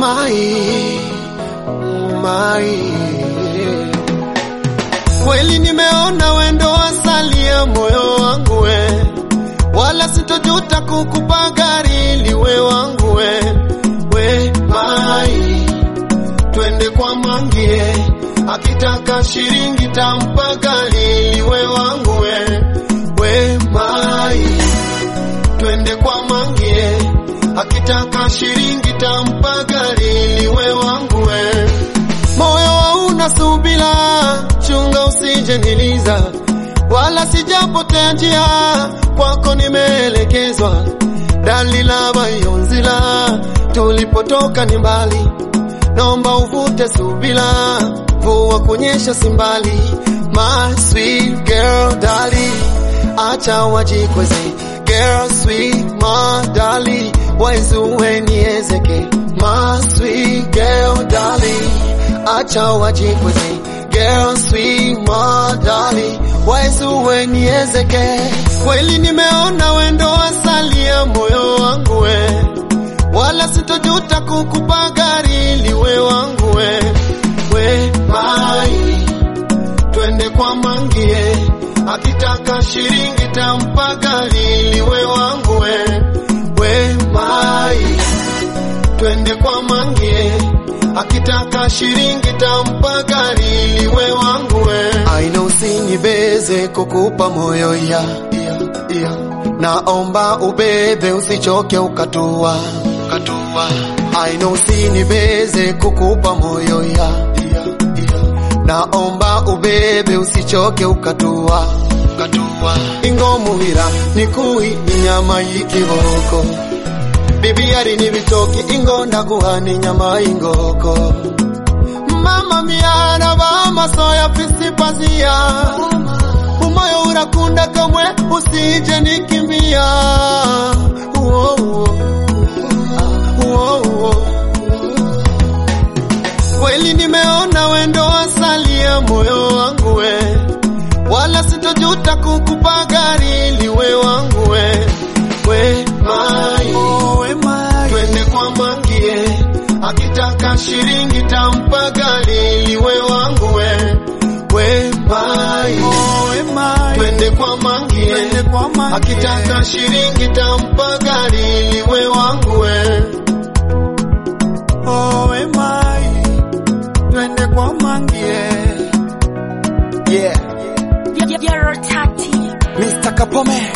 mai mai kweli nimeona wendo asali ya moyo wangu we wala sitojuta kukupa gari liwe wangu we we mai twende kwa mangie akitaka shiringi tampa gari liwe wangu we we mai twende kwa mangie akitaka shiringi tampa gari liwe wangu we moyo hauna subila chunga usije niliza wala sijapotea njia kwako nimeelekezwa dalila bayonzila tulipotoka ni mbali naomba uvute subila mvua kunyesha simbali my sweet girl dali acha wajikweze girl sweet my dali waizuwe niezeke my sweet girl dali acha wajikweze girl sweet my dali waizuwe niezeke kweli nimeona wendo asali ya moyo wangu we wala sitojuta kukupa gari liwe wangu we we mai twende kwa mangie akitaka shiringi tampa gari liwe wangu we we mai twende kwa mangie akitaka shiringi tampa gari liwe wangu we aina usinibeze kukupa moyo ya, ya, ya. naomba ubebe usichoke ukatua ukatua aina usinibeze kukupa moyo ya, ya, ya. naomba ubebe usichoke ukatua ukatua ingomuhira nikui inyama y'ikiboko bibiyari n'ibitoki ingo ndaguha n'inyama y'ingoko mama miara bamasoya pisipazia umoyo urakunda kamwe usije nikimbia Uo, uo. Uo, uo. kweli nimeona wendo asali ya moyo wangu we wala sitojuta kukupa gari liwe wangu we we mai we mai twende kwa mangie akitaka shiringi tampa gari liwe wangu we we mai we mai twende kwa mangie twende kwa mangie. akitaka shiringi tampa gari liwe wangu we oh we mai twende kwa mangie yeah You're Tati. Mr. Kapome